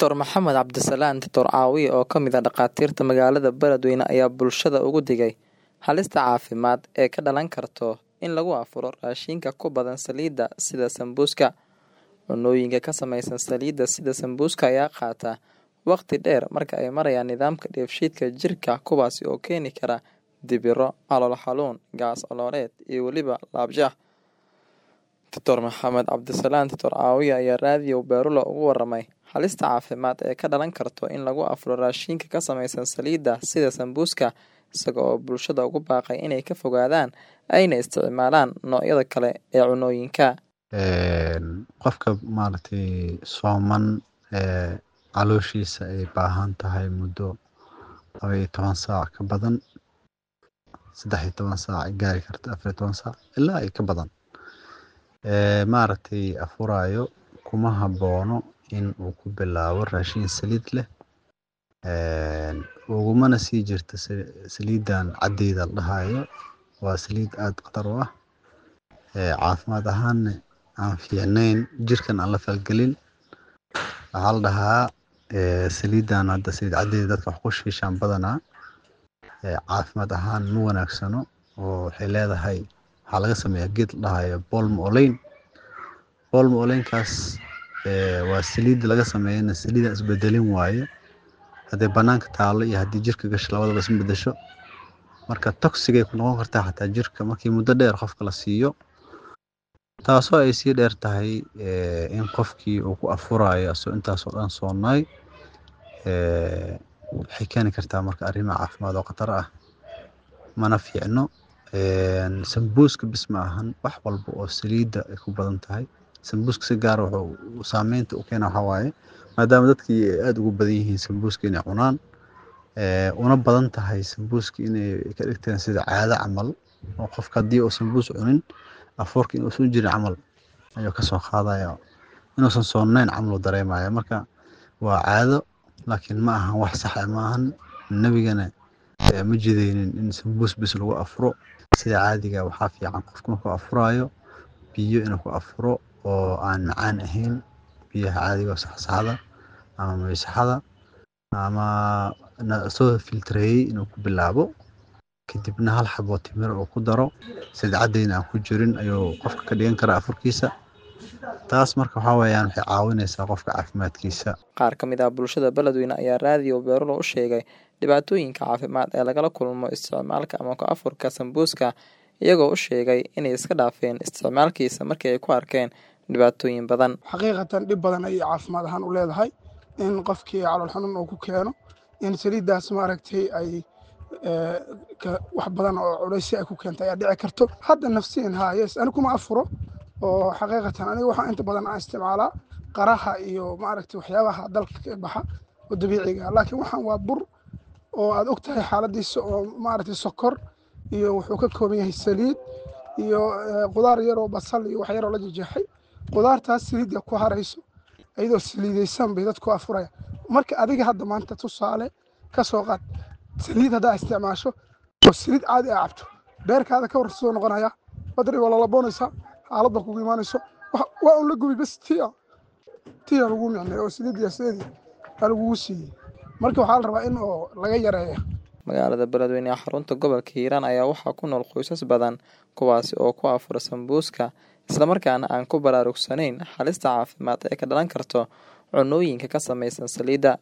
Dr Maxamed Cabdisalaan Dr Caawiye oo ka mid ah dhakhaatiirta magaalada Beledweyne ayaa bulshada uga digay halista caafimaad ee ka dhalan karta in lagu afuro raashinka ku badan saliidda sida sambuuska. Cunnooyinka ka samaysan saliidda sida sambuuska ayaa qaata waqti dheer marka ay marayaan nidaamka dheefshiidka jirka kuwaas oo keeni kara dibirro, calool xanuun, gaas calooleed iyo weliba laabshax. Dr Maxamed Cabdisalaan Dr Caawiye ayaa raadiyo Beerulo uga warramay halista caafimaad ee ka dhalan karta in lagu afuro raashinka ka samaysan saliidda sida sambuuska isaga oo bulshada ugu baaqay inay ka fogaadaan ayna isticmaalaan noocyada kale ee cunnooyinka. qofka maaragtay sooman ee calooshiisa ay baahan tahay muddo laba iyo toban saac ka badan saddex iyo toban saac ay gaari karta afar iyo toban saac ilaa iyo ka badan ee maaragtay afuraayo kuma haboono in uu ku bilaabo raashin saliid leh ugumana sii jirto saliidan caddeeda la dhahayo waa saliid aad khatar u ah caafimaad ahaanna aan fiicnayn jirkan aan la falgelin waxaa la dhahaa saliidan hadda saliid caddeeda dadka wax ku shiishaan badanaa caafimaad ahaan ma wanaagsano oo waxay leedahay waxaa laga sameeyaa geed la dhahayo bolm olein bolm oleinkaas waa saliid laga sameeyana saliid aan isbedelin waaye hadday banaanka taalo iyo haddii jirka gasho labadaba isma bedesho marka toxigay ku noqon kartaa xataa jirka markii muddo dheer qofka la siiyo taasoo ay sii dheer tahay in qofkii uu ku afurayo asoo intaasoo dhan soonaay waxay keeni kartaa marka arrimo caafimaad oo khatar ah mana fiicno sambuuska bis ma ahan wax walba oo saliidda ay ku badan tahay sambuuska si gaara wuxuu saameynta u keena waxaa waaye maadaama dadkii ay aada ugu badan yihiin sambuuska inay cunaan una badan tahay sambuuska inay ka dhigteen sida caado camal oo qofka haddii uu sambuus cunin afuurka inuusan jirin camal ayuu kasoo qaadaya inuusan soonayn camal uu dareemaya marka waa caado laakiin ma ahan wax sax ah ma ahan nebigana ma jidaynin in sambuus bis lagu afuro sida caadiga waxaa fiican qofku markuu afuraayo biyo inuu ku afuro oo aan macaan ahayn biyaha caadiga oo saxsaxda ama maysaxada ama soo filtreeyey inuu ku bilaabo kadibna hal xaboo timir uu ku daro saliid caddeyna aan ku jirin ayuu qofka ka dhigan karaa afurkiisa taas marka waxaa weeyaan waxay caawinaysaa qofka caafimaadkiisa Qaar ka mid ah bulshada Beledweyne ayaa raadiyo Beerulo u sheegay dhibaatooyinka caafimaad ee lagala kulmo isticmaalka ama ku afurka sambuuska iyagoo u sheegay inay iska dhaafeen isticmaalkiisa markii ay ku arkeen dhibaatooyin badan. xaqiiqatan dhib badan ayay caafimaad ahaan u leedahay in qofkii calool xanuun uu ku keeno in saliiddaas maaragtay ay wax badan oo culaysyo ay ku keentay ayaa dhici karto hadda nafsiin haa yes ani kuma afuro oo xaqiiqatan aniga waxaa inta badan aan isticmaalaa qaraha iyo maaragtay waxyaabaha dalka ka baxa oo dabiiciga laakiin waxaan waa bur oo aad og tahay xaaladiisa oo maaragtay sokor iyo wuxuu ka kooban yahay saliid iyo qudaar yaroo basal iyo wax yaroo la jejeexay qudaartaas saliidda ku harayso iyadoo saliidaysan bay dadku afuraya marka adiga hadda maanta tusaale ka soo qaad saliid haddaa isticmaasho oo saliid caadi aa cabto beerkaada ka warsoo noqonaya badri waa lalaboonaysaa xaaladda kugu imaanayso waa un la gubi bas tia tia lagu micnay oo saliid yaasadeedii aa lagugu siiyey marka waxaa la rabaa in oo laga yareeya Magaalada Beledweyne ee xarunta gobolka Hiiraan ayaa waxaa ku nool qoysas badan kuwaasi oo ku afura sambuuska islamarkaana aan ku baraarugsanayn halista caafimaad ee ka dhalan karta cunnooyinka ka samaysan saliidda.